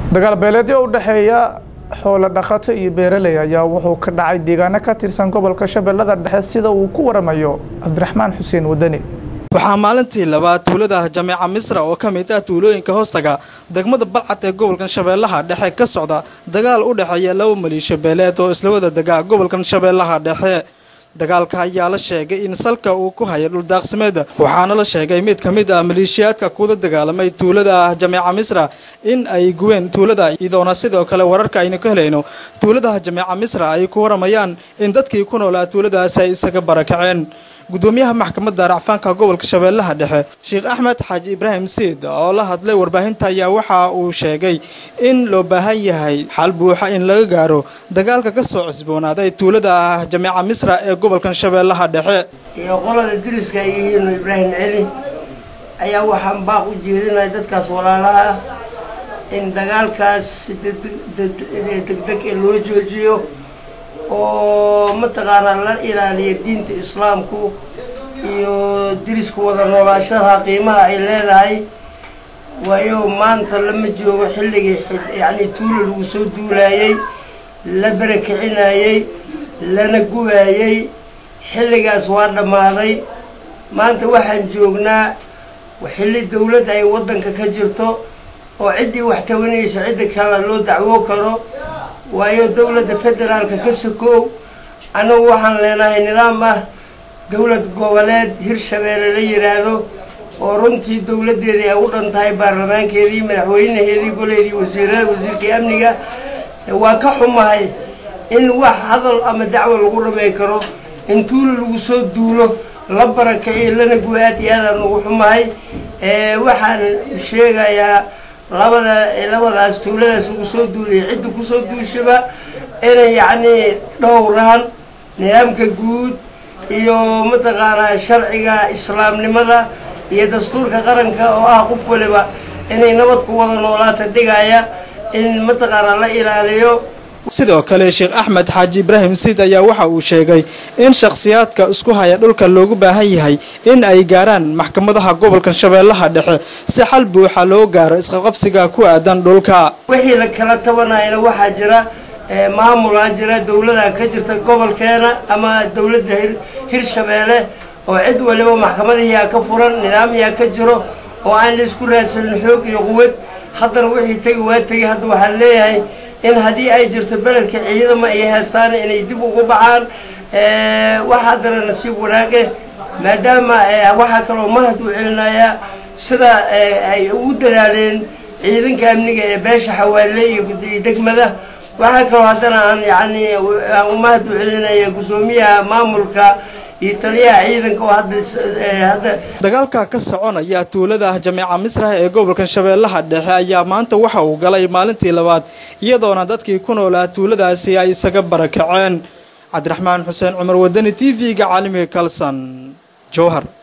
dagaal beeleedyo u dhexeeya xoolo dhaqato iyo beeraley ayaa wuxuu ka dhacay deegaano ka tirsan gobolka shabeellada dhexe sida uu ku waramayo cabdiraxmaan xuseen wadani waxaa maalintii labaad tuulada jameeca misra oo ka mid ah tuulooyinka hoostaga degmada balcad ee gobolkan shabeellaha dhexe ka socda dagaal u dhexeeya laba maliisho beeleed oo isla wada dega gobolkan shabeellaha dhexe dagaalka ayaa la sheegay in salka uu ku haya dhuldaaqsimeeda waxaana la sheegay mid ka mid ah maleeshiyaadka kuda dagaalamay tuulada jameeca misra in ay guween tuulada iyadoona sidoo kale wararka aynu ka helayno tuulada jameeca misra ay ku waramayaan in dadkii ku noolaa tuuladaasi ay isaga barakaceen gudoomiyaha maxkamadda racfaanka gobolka shabeellaha dhexe sheekh axmed xaaji ibraahim siid oo la hadlay warbaahinta ayaa waxa uu sheegay in loo baahan yahay xal buuxa in laga gaaro dagaalka ka soo cusboonaaday tuulada jameeca misra ee gobolkan shabeellaha dhexe iyo qolada diriska ay yihiin ibraahim celi ayaa waxaan baaq u jeedinaya dadkaas walaalaha ah in dagaalkaas si degdeg ee loo joojiyo oo mataqaanaa la ilaaliya diinta islaamku iyo diriska wada noolaashadaha qiimaha ay leedahay waayo maanta lama joogo xilligii yacni tuula lagu soo duulaayey la barakicinayey lana gubaayey xilligaas waa dhammaaday maanta waxaan joognaa xilli dawladda ay waddanka ka jirto oo ciddii wax tabanaysa cidda kale loo dacwo karo waayo dawladda federaalka ka sokoow annagu waxaan leenahay nidaam ah dawlad goboleed hirshabeelle la yidhaahdo oo runtii dawladdeedii ay u dhan tahay baarlamaankeedii madaxweynaheedii goleedii wasiirada wasiirkii amniga waa ka xumahay in wax hadal ama dacwo lagu dhamay karo in tuula lagu soo duulo la barakaciyo lana guo aad iyo aadaan ugu xumahay waxaan sheegayaa labada labadaas tuuladaas lagu soo duulaya cidda kusoo duushaba inay yacnii dhowraan nidaamka guud iyo mataqaanaa sharciga islaamnimada iyo dastuurka qaranka oo ah qof waliba inay nabad ku wada noolaata dhigaya in mataqaanaa la ilaaliyo sidoo kale sheekh axmed xaaji ibraahim siid ayaa waxa uu sheegay in shakhsiyaadka isku haya dhulka loogu baahan yahay in ay gaaraan maxkamadaha gobolka shabeellaha dhexe si xal buuxa loo gaaro isqaqabsiga ku aadan dhulka wixii la kala tabanayana waxaa jira maamulaa jira dawlada ka jirta gobolkeena ama dawladda hirshabeelle oo cid waliba maxkamadihiyaa ka furan nidaamyaa ka jiro oo aan la isku raadsanin xoog iyo quwad haddana wixii tegi waa tegi hadda waxaan leeyahay in haddii ay jirto beledka ciidama ay haystaan inay dib ugu baxaan wax haddana nasiib wanaage maadaama waxaa kaloo mahad u celinayaa sida ay ugu dadaaleen ciidanka amniga ee beesha xawaale iyo degmada waxaa kaloo haddana aan yani aan mahad u celinaya guddoomiyaha maamulka iyo taliyaha ciidanka oo hadda dagaalka ka soconaya tuulada jameeca misra ee gobolkan shabeellaha dhexe ayaa maanta waxa uu galay maalintii labaad iyadoona dadkii ku noolaa tuuladaasi ay isaga barakaceen cabdiraxmaan xuseen cumar wadani t v-ga caalamiga kalson jowhar